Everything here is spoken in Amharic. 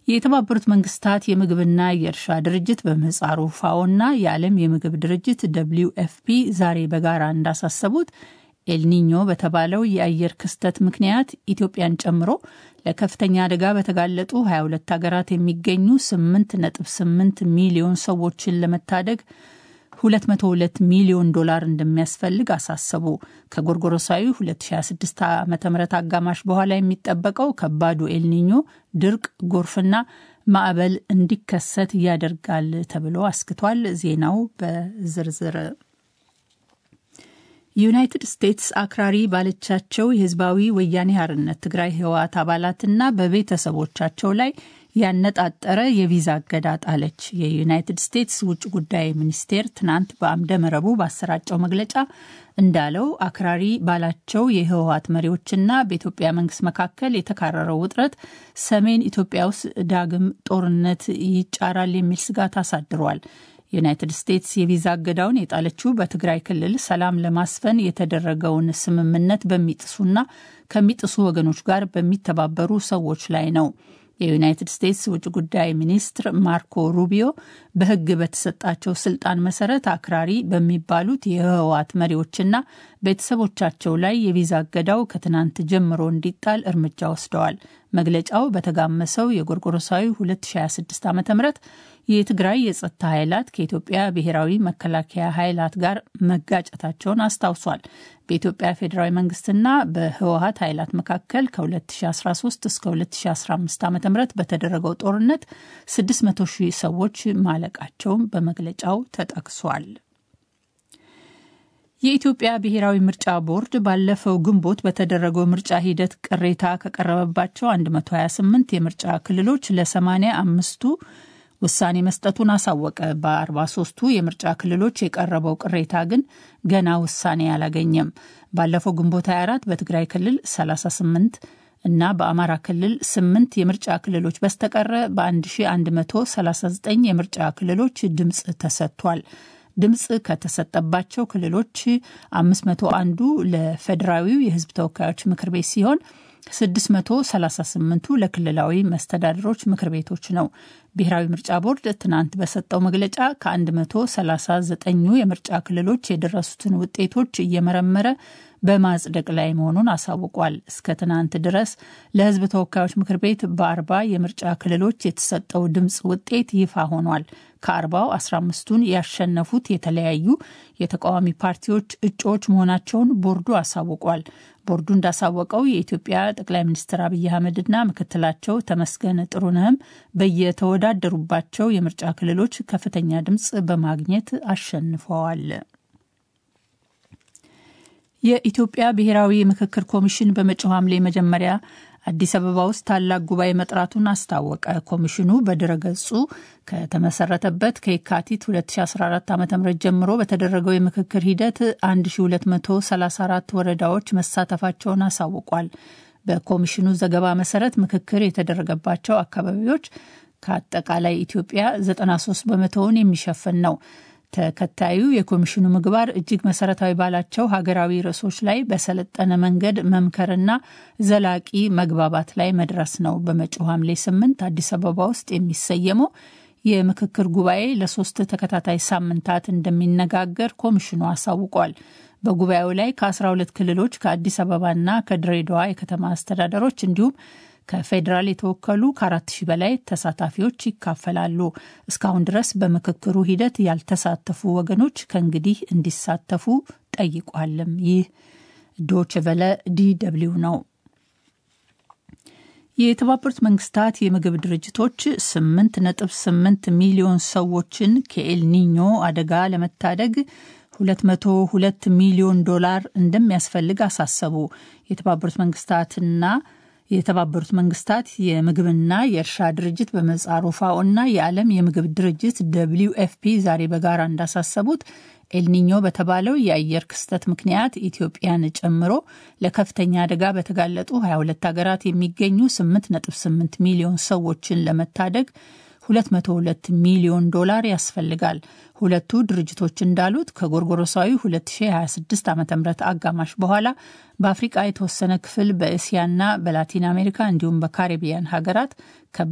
የተባበሩት መንግስታት የምግብና የእርሻ ድርጅት በምህጻሩ ፋኦና የዓለም የምግብ ድርጅት ደብሊው ኤፍፒ ዛሬ በጋራ እንዳሳሰቡት ኤልኒኞ በተባለው የአየር ክስተት ምክንያት ኢትዮጵያን ጨምሮ ለከፍተኛ አደጋ በተጋለጡ 22 ሀገራት የሚገኙ 8.8 ሚሊዮን ሰዎችን ለመታደግ 202 ሚሊዮን ዶላር እንደሚያስፈልግ አሳሰቡ። ከጎርጎሮሳዊ 2026 ዓ ም አጋማሽ በኋላ የሚጠበቀው ከባዱ ኤልኒኞ ድርቅ፣ ጎርፍና ማዕበል እንዲከሰት ያደርጋል ተብሎ አስክቷል። ዜናው በዝርዝር ዩናይትድ ስቴትስ አክራሪ ባለቻቸው የህዝባዊ ወያኔ ሓርነት ትግራይ ህወሓት አባላትና በቤተሰቦቻቸው ላይ ያነጣጠረ የቪዛ እገዳ ጣለች። የዩናይትድ ስቴትስ ውጭ ጉዳይ ሚኒስቴር ትናንት በአምደ መረቡ ባሰራጨው መግለጫ እንዳለው አክራሪ ባላቸው የህወሓት መሪዎችና በኢትዮጵያ መንግስት መካከል የተካረረው ውጥረት ሰሜን ኢትዮጵያ ውስጥ ዳግም ጦርነት ይጫራል የሚል ስጋት አሳድሯል። ዩናይትድ ስቴትስ የቪዛ እገዳውን የጣለችው በትግራይ ክልል ሰላም ለማስፈን የተደረገውን ስምምነት በሚጥሱና ከሚጥሱ ወገኖች ጋር በሚተባበሩ ሰዎች ላይ ነው። የዩናይትድ ስቴትስ ውጭ ጉዳይ ሚኒስትር ማርኮ ሩቢዮ በሕግ በተሰጣቸው ስልጣን መሰረት አክራሪ በሚባሉት የህወሓት መሪዎችና ቤተሰቦቻቸው ላይ የቪዛ እገዳው ከትናንት ጀምሮ እንዲጣል እርምጃ ወስደዋል። መግለጫው በተጋመሰው የጎርጎሮሳዊ 2026 ዓ ም የትግራይ የጸጥታ ኃይላት ከኢትዮጵያ ብሔራዊ መከላከያ ኃይላት ጋር መጋጨታቸውን አስታውሷል። በኢትዮጵያ ፌዴራዊ መንግስትና በህወሀት ኃይላት መካከል ከ2013 እስከ 2015 ዓ ም በተደረገው ጦርነት 600 ሺህ ሰዎች ማለቃቸውን በመግለጫው ተጠቅሷል። የኢትዮጵያ ብሔራዊ ምርጫ ቦርድ ባለፈው ግንቦት በተደረገው ምርጫ ሂደት ቅሬታ ከቀረበባቸው 128 የምርጫ ክልሎች ለ80 አምስቱ ውሳኔ መስጠቱን አሳወቀ። በ43ቱ የምርጫ ክልሎች የቀረበው ቅሬታ ግን ገና ውሳኔ አላገኘም። ባለፈው ግንቦት 24 በትግራይ ክልል 38 እና በአማራ ክልል 8 የምርጫ ክልሎች በስተቀረ በ1139 የምርጫ ክልሎች ድምፅ ተሰጥቷል። ድምፅ ከተሰጠባቸው ክልሎች 501ዱ ለፌዴራዊው የሕዝብ ተወካዮች ምክር ቤት ሲሆን 638ቱ ለክልላዊ መስተዳድሮች ምክር ቤቶች ነው። ብሔራዊ ምርጫ ቦርድ ትናንት በሰጠው መግለጫ ከ139ኙ የምርጫ ክልሎች የደረሱትን ውጤቶች እየመረመረ በማጽደቅ ላይ መሆኑን አሳውቋል። እስከ ትናንት ድረስ ለሕዝብ ተወካዮች ምክር ቤት በአርባ የምርጫ ክልሎች የተሰጠው ድምፅ ውጤት ይፋ ሆኗል። ከአርባው 15ቱን ያሸነፉት የተለያዩ የተቃዋሚ ፓርቲዎች እጩዎች መሆናቸውን ቦርዱ አሳውቋል። ቦርዱ እንዳሳወቀው የኢትዮጵያ ጠቅላይ ሚኒስትር አብይ አህመድና ምክትላቸው ተመስገን ጥሩነህም በየተወዳደሩባቸው የምርጫ ክልሎች ከፍተኛ ድምፅ በማግኘት አሸንፈዋል። የኢትዮጵያ ብሔራዊ ምክክር ኮሚሽን በመጪው ሐምሌ መጀመሪያ አዲስ አበባ ውስጥ ታላቅ ጉባኤ መጥራቱን አስታወቀ። ኮሚሽኑ በድረገጹ ከተመሰረተበት ከየካቲት 2014 ዓ ም ጀምሮ በተደረገው የምክክር ሂደት 1234 ወረዳዎች መሳተፋቸውን አሳውቋል። በኮሚሽኑ ዘገባ መሰረት ምክክር የተደረገባቸው አካባቢዎች ከአጠቃላይ ኢትዮጵያ 93 በመቶውን የሚሸፍን ነው። ተከታዩ የኮሚሽኑ ምግባር እጅግ መሰረታዊ ባላቸው ሀገራዊ ርዕሶች ላይ በሰለጠነ መንገድ መምከርና ዘላቂ መግባባት ላይ መድረስ ነው። በመጪው ሐምሌ ስምንት አዲስ አበባ ውስጥ የሚሰየመው የምክክር ጉባኤ ለሶስት ተከታታይ ሳምንታት እንደሚነጋገር ኮሚሽኑ አሳውቋል። በጉባኤው ላይ ከ12 ክልሎች ከአዲስ አበባና ከድሬዳዋ የከተማ አስተዳደሮች እንዲሁም ከፌዴራል የተወከሉ ከአራት ሺህ በላይ ተሳታፊዎች ይካፈላሉ። እስካሁን ድረስ በምክክሩ ሂደት ያልተሳተፉ ወገኖች ከእንግዲህ እንዲሳተፉ ጠይቋልም። ይህ ዶችቨለ ዲደብሊው ነው። የተባበሩት መንግስታት የምግብ ድርጅቶች 8.8 ሚሊዮን ሰዎችን ከኤልኒኞ አደጋ ለመታደግ 202 ሚሊዮን ዶላር እንደሚያስፈልግ አሳሰቡ። የተባበሩት መንግስታትና የተባበሩት መንግስታት የምግብና የእርሻ ድርጅት በምህጻሩ ፋኦ እና የዓለም የምግብ ድርጅት ደብሊው ኤፍፒ ዛሬ በጋራ እንዳሳሰቡት ኤልኒኞ በተባለው የአየር ክስተት ምክንያት ኢትዮጵያን ጨምሮ ለከፍተኛ አደጋ በተጋለጡ 22 ሀገራት የሚገኙ 8.8 ሚሊዮን ሰዎችን ለመታደግ 202 ሚሊዮን ዶላር ያስፈልጋል። ሁለቱ ድርጅቶች እንዳሉት ከጎርጎሮሳዊ 2026 ዓ ም አጋማሽ በኋላ በአፍሪቃ የተወሰነ ክፍል በእስያና በላቲን አሜሪካ እንዲሁም በካሪቢያን ሀገራት